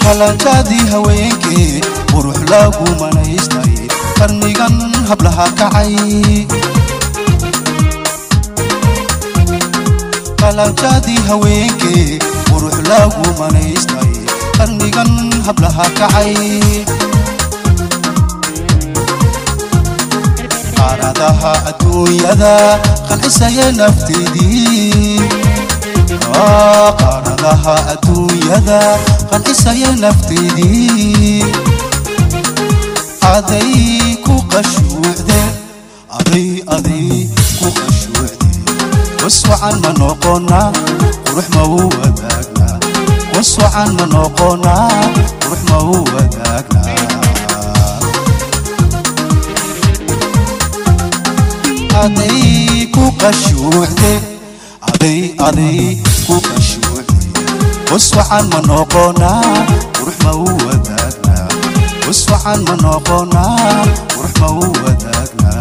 qalanjaadii haweenkee qurux lagu manaystay qarnigan hablaha kacay qalanjaadii haweenkee qurux lagu manaystay qarnigan hablaha kacay qaaradaha adduunyada qancisaya nafteedii qaaradaha adduunyada qancisaya nafteedii aday ku qashuucde aday aday ku qashuucde waswacan ma noqona qurux ma u wadaagna waswacan ma noqona qurux ma u wadaagna aday ku qashuucde aday aday ku qashuucde waswacan ma noqona qurux ma u wadaagna waswacan ma noqona qurux ma u wadaagna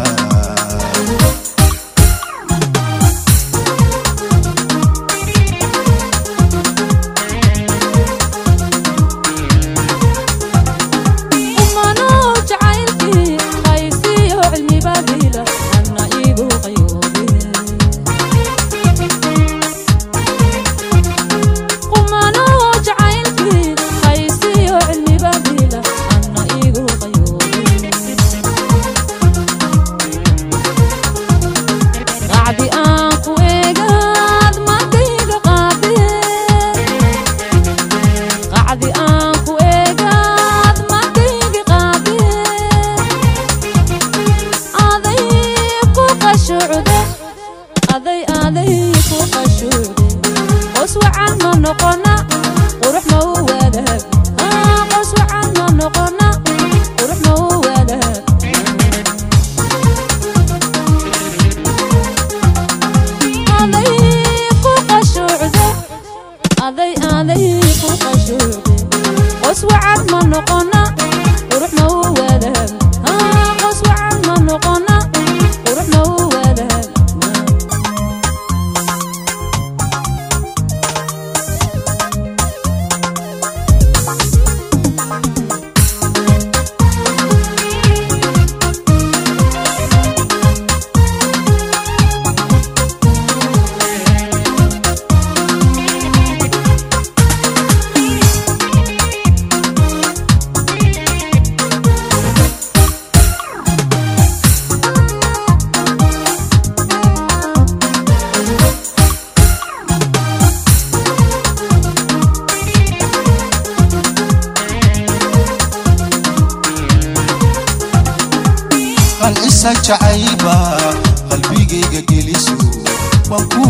qancisa jacayba qalbigayga geliso waan ku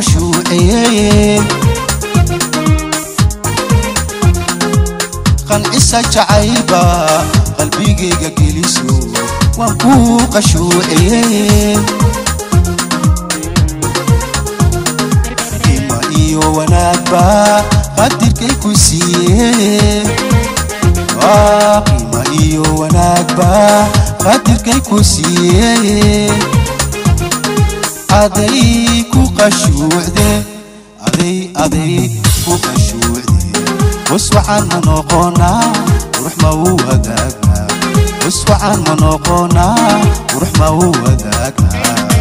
qashuuceye qancisa jacayba qalbigayga geliso waan ku qashuuceye ima iyo wanaagba qadirkay ku siiye qiima iyo wanaagba qadirkay ku siiye aday ku qashuucde aday aday ku qashuucde waswacan ma noqonaa qurux ma u wadaagna waswacan ma noqonaa qurux ma u wadaagna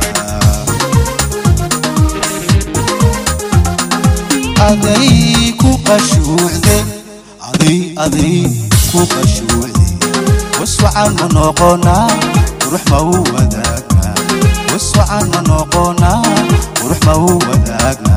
aday ku qashuucde aday aday ku qashuucde waswacan ma noqonaa qurux ma u wadaagna waswacan ma noqonaa qurux ma u wadaagna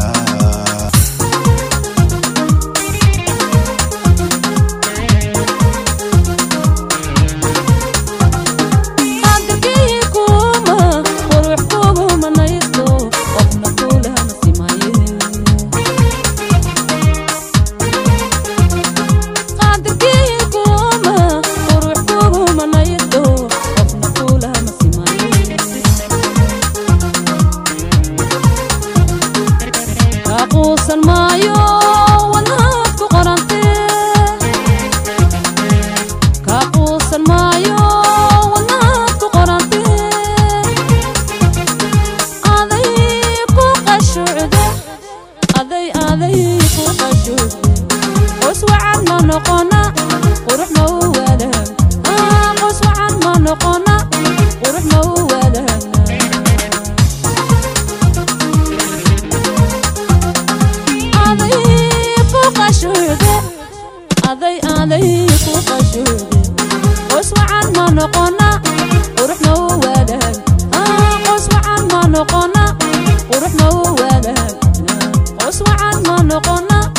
u wadaagna qos wacan ma noqona